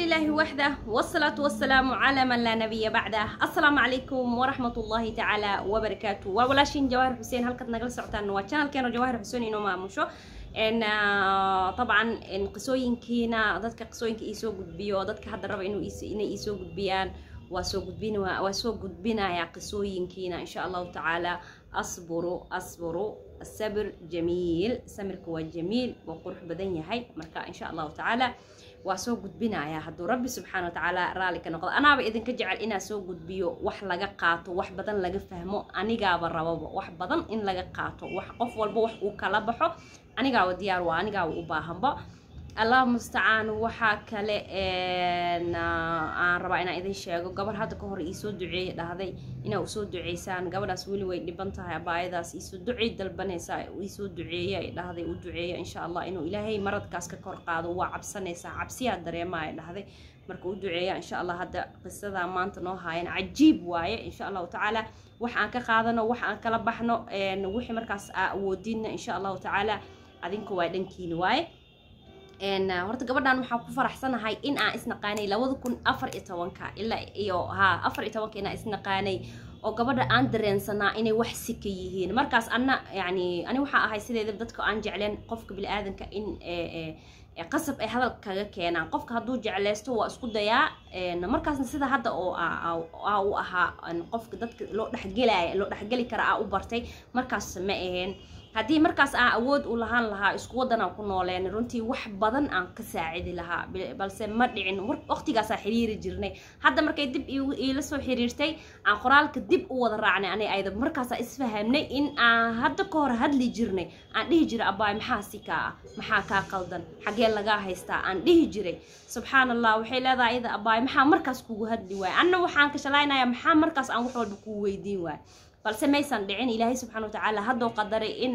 لله وحده والصلاة والسلام على من لا نبي بعده السلام عليكم ورحمة الله تعالى وبركاته وولاشين جواهر حسين هلكت نقل سعتان وشانل كانوا جواهر حسين إنه ما مشو إن طبعا إن قصوين كينا ضدك قصوين كيسو قد بيو ضدك حد الربع إنه يس إنه يسو قد بيان وسو قد بينا وسو قد بينا يا قصوين كينا إن شاء الله تعالى أصبروا أصبروا الصبر جميل سمرك جميل وقرح بدن يحي مركا إن شاء الله تعالى waa soo gudbinayaa hadduu rabbi subxaana watacaala raalli ka noqdo anaaba idinka jecel inaa soo gudbiyo wax laga qaato wax badan laga fahmo anigaaba rababa wax badan in laga qaato wax qof walba wax uu kala baxo anigaaba diyaar waa anigaaba u baahanba allah mustacaan waxaa kale aan rabaa inaan idin sheego gabar hadda ka hor iisoo duceeye dhahday inaa usoo duceysaan gabadhaas weli way dhiban tahay abaayadaas iisoo ducey dalbanaysaa iisoo duceeye ay dhahday u duceeya insha allah inuu ilaahay maradkaas ka kor qaado waa cabsanaysaa cabsiyaa dareemaa ay dhahday marka u duceeya insha allah hadda qisadaa maanta noo haayan cajiib waaye insha allahu tacaala wax aan ka qaadano wax aan kala baxno wixii markaas aa awoodinna insha allahu tacaala adinku waa dhankiini waaye horta gabadhan waxaan ku faraxsanahay in aan isnaqaanay labada kun afar iyo tobanka ilaa iyo ha afar iyo tobanka inaan isnaqaanay oo gabadha aan dareensanaa inay wax sika yihiin markaas anna yani ani waxaa ahay sideeda dadka aan jecleen qofka bili-aadanka in qasab ay hadal kaga keenaan qofka hadduu jecleysto waa isku dayaa markaasna sida hadda oo u ahaa qofka dadka loo dhexgelaya loo dhexgeli kara aa u bartay markaas ma aheen haddii markaas aan awood u lahaan lahaa isku waddanaan ku nooleen runtii wax badan aan ka saacidi lahaa balse ma dhicin waqtigaasaa xiriiri jirnay hadda markay dib iila soo xiriirtay aan qoraalka dib u wada raacnay ani ayda markaasaa isfahamnay in aan hadda ka hor hadli jirnay aan dhihi jiray abaay maxaa si kaa ah maxaa kaa qaldan xagee lagaa haystaa aan dhihi jiray subxaan allah waxay leedahay iyada abaay maxaa markaas kugu hadli waaya anna waxaan ka shalaynayaa maxaa markaas aan wax walba kuu weydiin waaya balse maysan dhicin ilaahay subxana watacaala haddoo qadaray in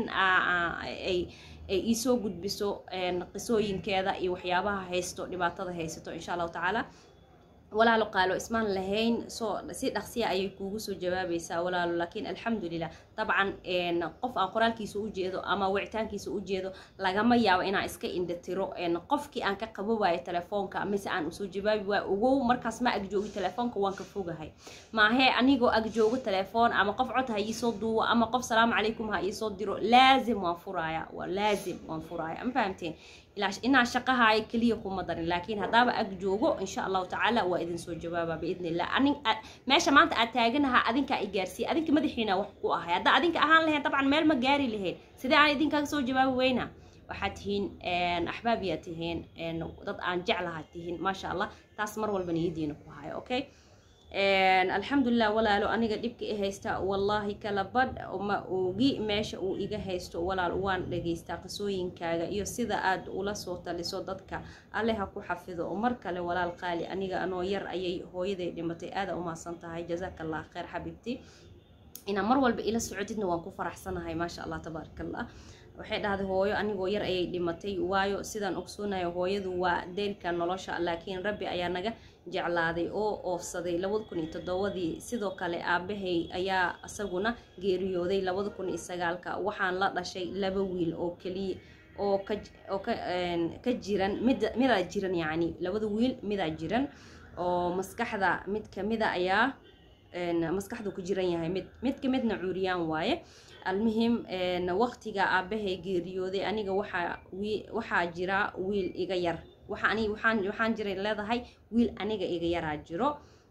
ay ay iisoo gudbiso qisooyinkeeda iyo waxyaabaha haysto dhibaatada haysato insha allahu tacaala walaalo qaalo ismaan lahayn soo si dhaqsiya ayay kuugu soo jawaabaysaa walaalo laakiin alxamdulilah dabcan qof aan qoraalkiisa u jeedo ama wicitaankiisa u jeedo lagama yaabo inaan iska indhatiro qofkii aan ka qabo waayo telefoonka mise aan usoo jawaabi waayo ogow markaas ma agjoogi telefoonka waan ka fogahay maahee anigoo agjoogo telefoon ama qof cod ha iisoo duuwo ama qof salaamu calaykum ha iisoo diro laazim waan furaaya waa laazim waan furaaya ma fahamteen inaa shaqahaayo keliya kuma darin laakiin haddaaba ag joogo insha allahu tacaala waa idin soo jawaaba biidni illah meesha maanta aad taaganaha adinkaa i gaarsiiya adinka madaxiina wax ku ahay haddaa adinka ahaan lahayn dabcan meel ma gaari lahayn sidee aan idinkaga soo jawaabi weyna waxaad tihiin axbaabiyaa tihiin dad aan jeclaha tihiin maasha allah taas mar walba niyadiina ku hayo okay alxamdulilah walaalo aniga dhibka i haysta wallaahi kala badh ma ogi meesha uu iga haysto walaal waan dhageystaa qisooyinkaaga iyo sida aad ula soo taliso dadka alle ha ku xafido mar kale walaal qaali aniga anoo yar ayay hooyaday dhimatay aada umaasan tahay jazaaka allah kheyr xabiibti inaa mar walba ila socotidna waan ku faraxsanahay maasha allah tabaaraka allah waxay dhahday hooyo anigoo yar ayay dhimatay waayo sidaan ogsoonayo hooyadu waa deelka nolosha laakiin rabbi ayaa naga jeclaaday oo oofsaday labada kun iyo toddobadii sidoo kale aabahay ayaa isaguna geeriyooday labada kun iyo sagaalka waxaan la dhashay laba wiil oo keliya oo kaoo ka jiran mid midaa jiran yacni labada wiil midaa jiran oo maskaxda mid kamida ayaa maskaxdu ku jiran yahay mid mid ka midna cuuriyaan waaye almuhim waqtiga aabahay geeriyooday aniga waxaa waxaa jira wiil iga yar waxaan waxaan waxaan jiray leedahay wiil aniga iga yaraa jiro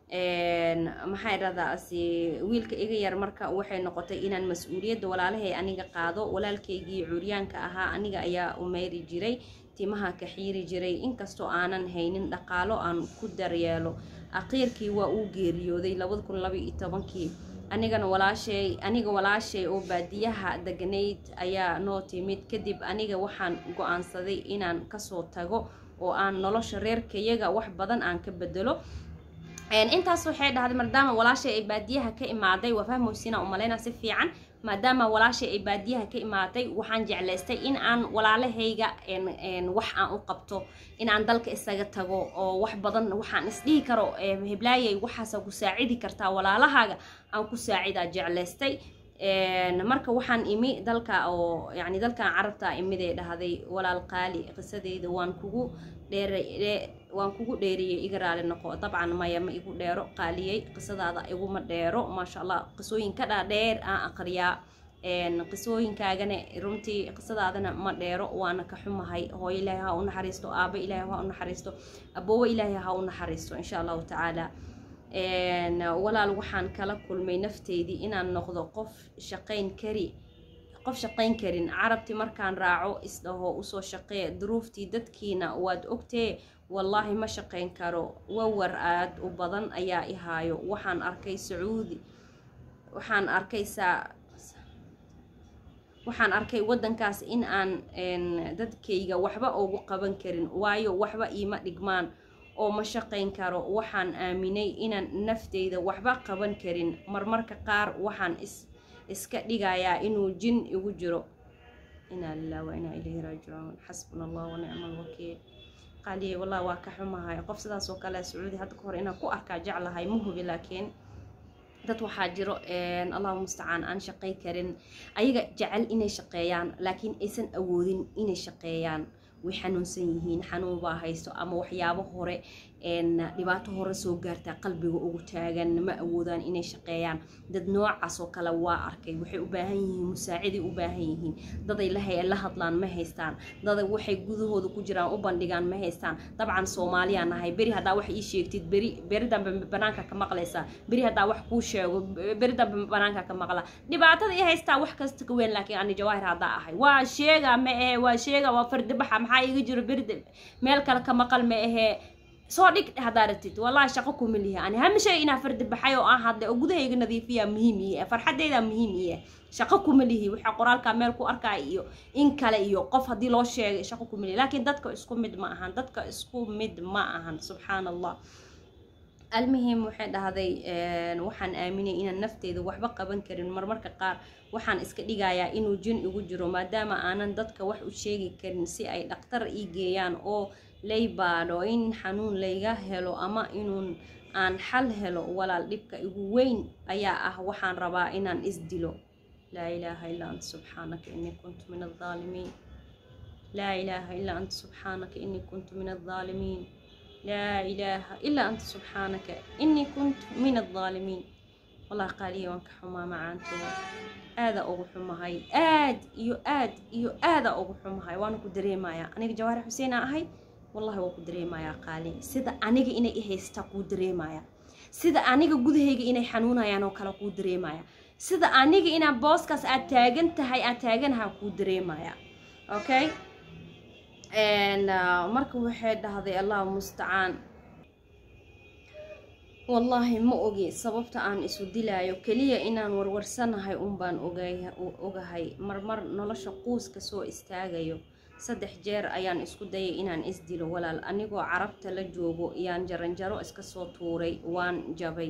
maxay dhahdaasi wiilka iga yar marka waxay noqotay inaan mas-uuliyadda walaalahay aniga qaado walaalkaygii curyaanka ahaa aniga ayaa umeyri jiray timaha ka xiiri jiray inkastoo aanan haynin dhaqaalo aan ku daryeelo aqiirkii waa uu geeriyooday labada kun laba iyo tobankii anigana walaashay aniga walaashay oo baadiyaha deganayd ayaa noo timid kadib aniga waxaan go-aansaday inaan kasoo tago oo aan nolosha reerkayaga wax badan aan ka bedelo intaas waxay dhahday maadaama walaashay ay baadiyaha ka imaaday waa fahmoysina umaleyna si fiican maadaama walaashay ay baadiyaha ka imaaday waxaan jeclaystay in aan walaalahayga wax aan u qabto in aan dalka isaga tago oo wax badan waxaan isdhihi karo heblaayay waxaasa ku saacidi kartaa walaalahaaga aan ku saacidaa jeclaystay marka waxaan imi dalka oo yani dalkan carabta imiday dhahday walaal qaali qisadeyda waan kugu dheer waan kugu dheeriyey iga raali noqo dabcan maya ma igu dheero qaaliyey qisadaada iguma dheero maasha allah qisooyin ka dhaadheer aan aqriyaa qisooyinkaagana runtii qisadaadana ma dheero waana ka xumahay hooyo ilaahay ha u naxariisto aabo ilaahay ha u naxariisto aboowo ilaahay ha u naxariisto insha allahu tacaala walaal waxaan kala kulmay nafteydii inaan noqdo qof shaqayn kari qof shaqayn karin carabti markaan raaco isdhaho usoo shaqee duruuftii dadkiina waad ogtee wallaahi ma shaqayn karo wawar aad u badan ayaa i haayo waxaan arkay sacuudi waxaan arkaysaa waxaan arkay waddankaas in aan dadkayga waxba ugu qaban karin waayo waxba iima dhigmaan oo ma shaqayn karo waxaan aaminay inaan nafteyda waxba qaban karin marmarka qaar waxaan is iska dhigayaa inuu jin igu jiro inaa lilah wa inaa ilayhi raajicuun xasbuna allah wa nicma alwakiil qaaliye wallah waa ka xumahay qof sidaas oo kale sacuudi hadda ka hor inaan ku arkaa jeclahay ma hubi laakiin dad waxaa jiro allahu mustacaan aan shaqay karin ayaga jecel inay shaqeeyaan laakiin aysan awoodin inay shaqeeyaan way xanuunsan yihiin xanuun baa haysto ama waxyaabo hore dhibaato hore soo gaartaa qalbiga ugu taagan ma awoodaan inay shaqeeyaan dad noocaas oo kale waa arkay waxay u baahan yihiin musaaciday u baahan yihiin daday lahay la hadlaan ma haystaan daday waxay gudahooda ku jiraan u bandhigaan ma haystaan dabcan soomaaliyaa nahay beri haddaa wax ii sheegtid beri beri dambe banaanka ka maqlaysaa beri haddaa wax kuu sheego beri dambe banaanka ka maqla dhibaatada i haystaa wax kasta ka weyn laakiin ani jawaahir haddaa ahay waa sheega ma ahe waa sheega waa fardibaxa maxaa iga jiro beri meel kale ka maqal ma ahee soo dhig haddaa ratid wallaahi shaqo kuma lihi ani hama shay inaa fardi baxay oo aan hadlay oo gudahayga nadiifiya muhiim iye farxadeyda muhiim iye shaqo kuma lihi waxaa qoraalkaa meel ku arkaa iyo in kale iyo qof haddii loo sheegay shaqo kuma lihi laakiin dadka isku mid ma ahan dadka isku mid ma ahan subxaan allah almuhim waxay dhahday waxaan aaminay inaan nafteyda waxba qaban karin marmarka qaar waxaan iska dhigayaa inuu jin igu jiro maadaama aanan dadka wax u sheegi karin si ay dhaktar ii geeyaan oo lay baadho in xanuun layga helo ama inuun aan xal helo walaal dhibka igu weyn ayaa ah waxaan rabaa inaan isdilo laa ilaaha illaa anta subxaanaka innii kuntu min aldaalimiin laa ilaaha illaa anta subxaanaka innii kuntu min aldaalimiin laa ilaaha illaa anta subxaanaka innii kuntu min aldaalimiin wallah qaaliya waan ka xumaa macaantooda aada ugu xumahay aad iyo aad iyo aada ugu xumahay waana ku dareemayaa aniga jawaari xuseenaa ahay wallahi waa ku dareemayaa qaali sida aniga inay i haystaa kuu dareemaya sida aniga gudahayga inay xanuunayaan oo kale kuu dareemaya sida aniga inaan booskaas aad taagan tahay aan taaganaha kuu dareemaya okay marka waxay dhahday allahu mustacaan wallaahi ma ogi sababta aan isu dilaayo keliya inaan warwarsanahay unbaan ogahay marmar nolosha quuska soo istaagayo saddex jeer ayaan isku dayay inaan isdilo walaal anigoo carabta la joogo yaan jaranjaro iska soo tuuray waan jabay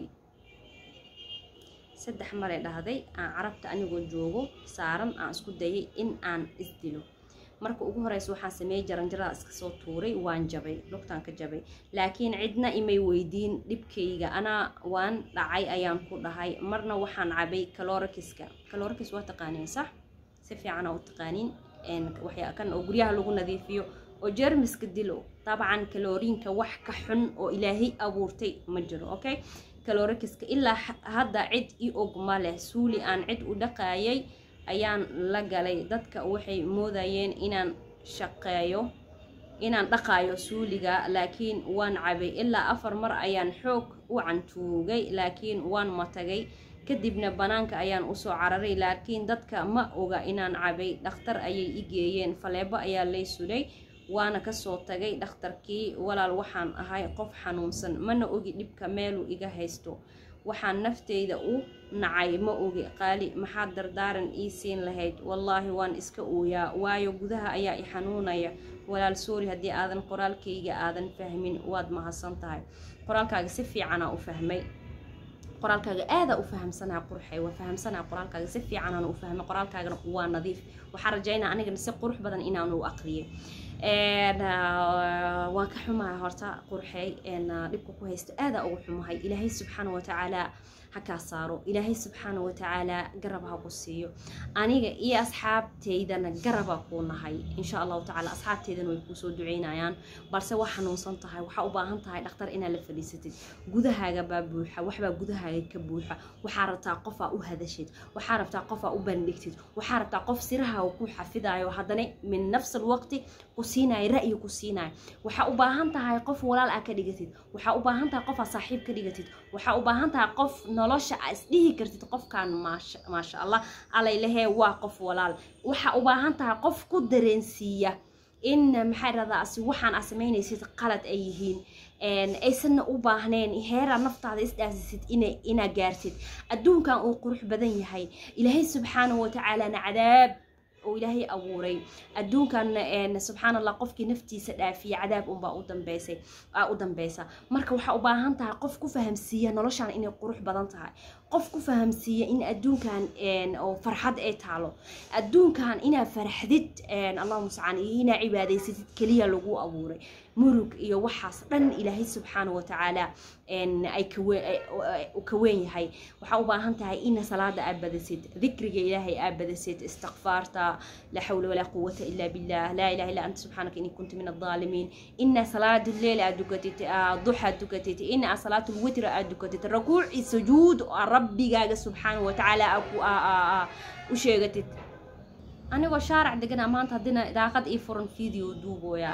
saddex maray dhahday aan carabta anigoo joogo saaran aan isku dayay in aan isdilo marka ugu horeysa waxaan sameeyey jaranjarada iska soo tuuray waan jabay lugtaan ka jabay laakiin cidna imay weydiin dhibkayga anaa waan dhacay ayaan ku dhahay marna waxaan cabay calorikiska calorikis waa taqaaniin sax si fiicana u taqaaniin waxyaa kan oo guryaha lagu nadiifiyo oo jermiska dilo dabcan kaloriinka wax ka xun oo ilaahay abuurtay ma jiro okay calorikiska ilaa hadda cid i og ma leh suuli aan cid u dhaqaayay ayaan la galay dadka waxay moodayeen inaan shaqeeyo inaan dhaqaayo suuliga laakiin waan cabay ilaa afar mar ayaan xoog u cantuugay laakiin waan matagay kadibna banaanka ayaan usoo cararay laakiin dadka ma oga inaan cabay dhakhtar ayay i geeyeen faleebo ayaa lay sulay waana kasoo tagay dhakhtarkii walaal waxaan ahay qof xanuunsan mana ogi dhibka meeluu iga haysto waxaan nafteyda u nacay ma ogi qaali maxaad dardaaran ii siin lahayd wallaahi waan iska ooyaa waayo gudaha ayaa i xanuunaya walaal soori haddii aadan qoraalkayga aadan fahmin waad mahadsan tahay qoraalkaaga si fiicanaa u fahmay qoraalkaaga aadaa u fahamsanaa qurxay waa fahamsanaa qoraalkaaga si fiicanaan u fahmay qoraalkaagana waa nadiif waxaan rajaynaa anigana si qurux badan inaanu aqriyay waan ka xumahay horta qurxey dhibka ku haysto aadaa ugu xumahay ilaahay subxaana watacaala hakaa saaro ilaahay subxaana watacaala garab ha ku siiyo aniga iyo asxaabteydana garaba kuu nahay insha allahu tacala asxaabteydana way kuusoo duceynayaan balse waa xanuunsan tahay waxaa u baahan tahay dhakhtar inaad la fadhiisatid gudahaaga baa buuxa waxbaa gudahaaga ka buuxa waxaa rabtaa qofaa u hadashid waxaa rabtaa qofaa u bandhigtid waxaa rabtaa qof sirahaaga ku xafidayo haddana min nafsi alwaqti ku siinayo ra'yi ku siinayo waxaa u baahan tahay qof walaal aa ka dhigatid waxaa u baahan tahay qof aa saaxiib ka dhigatid waxaa u baahan tahay qof nolosha aa isdhihi kartid qofkan maasha maasha allah alaylahee waa qof walaal waxaa u baahan tahay qof ku dareensiiya in maxaa dhahdaa asi waxaan aa samaynaysid qalad ay yihiin aysanna u baahneen heeraa naftaada isdhaasisid inaa gaartid adduunkan uu qurux badan yahay ilaahay subxaanahu watacaalana cadaab oo ilaahay abuuray adduunkan subxaan allah qofkii naftiisa dhaafiya cadaab unbaa u dambeysay aa u dambeysa marka waxaa u baahan tahay qof ku fahamsiiya noloshan inay qurux badan tahay qof ku fahamsiiya in adduunkan oo farxad ay taalo adduunkan inaa farxdid allahuma mustacaan iyo inaa cibaadaysatid keliya lagu abuuray murug iyo waxaas dhan ilaahay subxaana watacaala ay ka weyn yahay waxaa u baahan tahay ina salaada aad badasid dikriga ilaahay aad badasid istikfaarta laa xawla walaa quwata ila billah laa ilaha illa anta subxaanaka inni kuntu min adaalimiin ina salaada lleil aad dukatid duxa dukatid ina salaatu lwitra aad dukatid rakuuci sujuud rabbigaaga subxaana watacaala u sheegatid anigoo shaarac degana maanta haddina daaqad ii furan video duubooya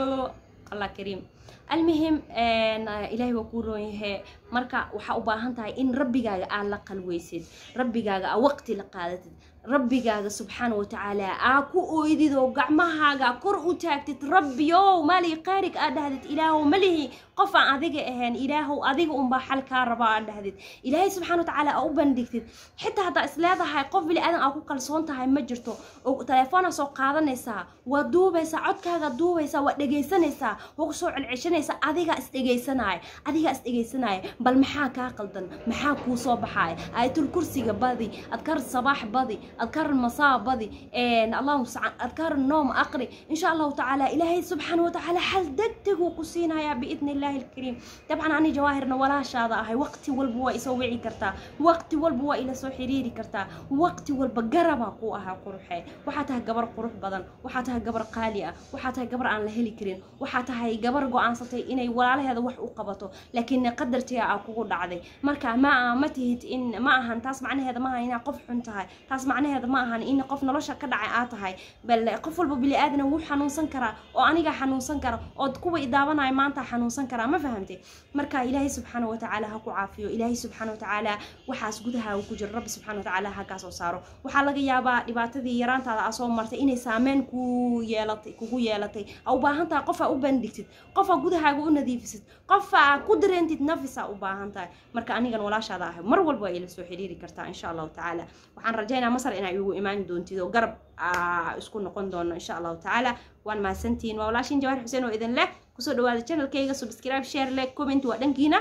allah kariim almuhim ilaahay waa kuu roon yahe marka waxaa u baahan tahay in rabbigaaga aad la qalweysid rabbigaaga aa waqti la qaadatid rabbigaaga subxaana watacaala aa ku ooydid oo gacmahaaga kor u taagtid rabbiyow mali qaarig aad dhahdid ilaahow malihi qof aan adiga ahayn ilaahow adiga unbaa xal kaa raba aad dhahdid ilaahay subxaana watacaala aa u bandhigtid xitaa haddaa isleedahay qof bili aadan aa ku kalsoon tahay ma jirto oo teleefoonaa soo qaadanaysaa waa duubaysaa codkaaga duubaysaa waa dhegaysanaysaa waa ku soo celceshanaysaa adigaa isdhegaysanaya adigaa isdhegaysanaya bal maxaa kaa qaldan maxaa kuu soo baxaya aayatul kursiga badi adkaar sabaax badi adkaar masaa badi allahuma mustacaan adkaar noom aqri insha allahu tacaala ilaahay subxaana watacaala xal degdeguu ku siinayaa biidni illahi alkariim dabcan ani jawaahirna walaashaada ahay waqti walba waa isoo wici kartaa waqti walba waa ila soo xiriiri kartaa waqti walba garabaa ku ahaa quruxe waxaa tahay gabar qurux badan waxaa tahay gabar qaali ah waxaa tahay gabar aan la heli karin waxaa tahay gabar go-aansatay inay walaalaheeda wax u qabato laakiin qadartiga aa kugu dhacday marka ma ma tihid in ma ahan taas macnaheeda maaha inaa qof xun tahay taas macnaheeda ma ahan in qof nolosha ka dhacay aa tahay bal qof walba bili aadana wuu xanuunsan karaa oo aniga xanuunsan kara ood kuwa idaabanaya maanta xanuunsan karaa ma fahamtay marka ilaahay subxaana watacaala ha ku caafiyo ilaahay subxaana watacaala waxaas gudahaaga ku jiro rabbi subxaana watacaala ha kaa soo saaro waxaa laga yaabaa dhibaatadii yaraantaada aa soo martay inay saameyn ku yeelatay kugu yeelatay aa u baahan tahay qof aa u bandhigtid qof aa gudahaaga u nadiifisid qof aa ku dareentid nafis aa u baahan tahay marka anigan walaashaada ahay mar walba waa ila soo xiriiri kartaa insha allahu tacaala waxaan rajaynaa masar inaa igu imaan doontid oo garab isku noqon doono insha allahu tacaala waan mahadsantihiin waa walaashin jawaar xuseen oo idin leh kusoo dhawaada channelkayga subscribe share like comment waa dhankiina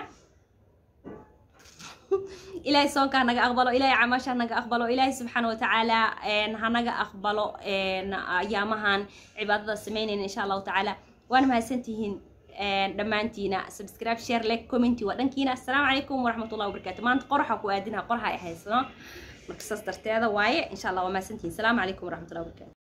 ilaahay soonkaa naga aqbalo ilaahay camaashaa naga aqbalo ilaahay subxaana watacaala hanaga aqbalo ayaamahan cibaadada samaynayna insha allahu tacaala waana mahadsantihiin dhammaantiina subscribe share like commenti waa dhankiina assalaamu calaykum waraxmatullahi wabarakaatu maanta qoraxa ku aadinaha qoraxa ay haysano marka saas darteeda waaye insha allah waa mahadsantihiin asalaamu calaykum waraxmatullahi wabarakatu